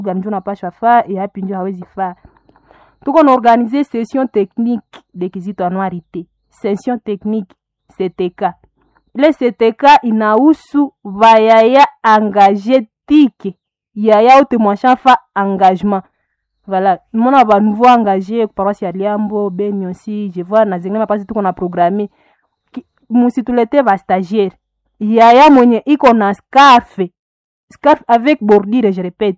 gani njo napashwa faa yapi njo hawezi faa tuko na organize session technique de kizito anuarite session technique ctk ile ctk inahusu vayaya engage tike yaya ote mwashafa engagement voilà mona ba nouveau engagé paroisse ya liambo beni aussi je vois na zingine mapasi tuko na programme musitulete ba stagiaire yaya mwenye iko na scarfe scarf avec bordure je répète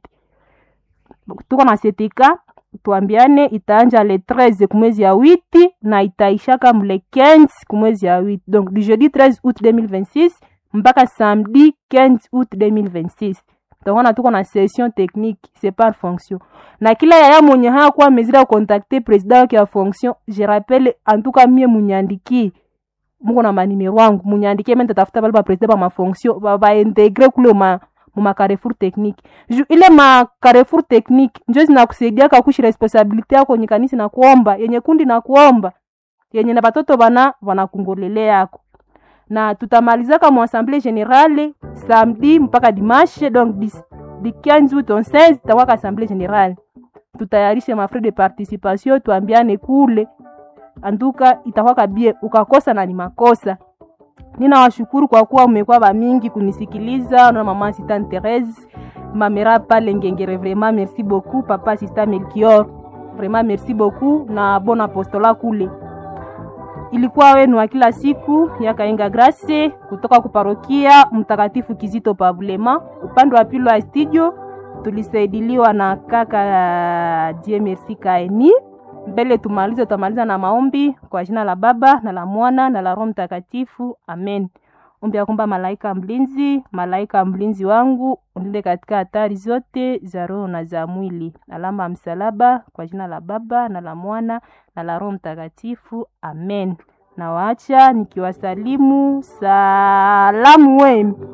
tuko na setika tuambiane itaanja le 13 kumwezi ya witi na itaishaka mle 15 kumwezi ya witi donc du jeudi 13 août 2026 mpaka samedi 15 août 2026 tongona tuko na session technique c'est par fonction na kila yaya mwenye hakuwa mezira kukontakte president wake ya fonction je rappelle en tout cas mie munyandikie muko na manimero wangu munyandikie mimi nitatafuta bale ba president ba mafonction ba, ba integre kule ma muma carrefour technique Ju, ile ma carrefour technique njo zinakusaidia kakushi responsabilite yako yenye kanisi na kuomba yenye kundi na kuomba yenye na batoto bana wanakungolele yako na tutamalizaka mu assemblée générale samedi mpaka dimanche donc di, di 15 août 16 tawaka assemblée générale tutayarishe mafrais de participation tuambiane kule anduka itakwaka bie ukakosa na ni makosa ninawashukuru kwa kuwa umekuwa bamingi kunisikiliza na mama assistant Therese mamera pale ngengere vraiment merci beaucoup papa assistant Melchior vraiment merci beaucoup na bon apostola kule ilikuwa wenu wa kila siku ya Kainga Grace kutoka kuparokia Mtakatifu Kizito Pabulema. Upande wa pili wa studio tulisaidiliwa na kaka Die Merci Kaeni. Mbele tumalize, tutamaliza na maombi kwa jina la Baba na la Mwana na la Roho Mtakatifu, amen. Ombi ya kwamba malaika mlinzi, malaika mlinzi wangu unilinde katika hatari zote za roho na za mwili. Alama ya msalaba kwa jina la Baba na la Mwana na la Roho Mtakatifu, amen. Na waacha nikiwasalimu salamu wenu.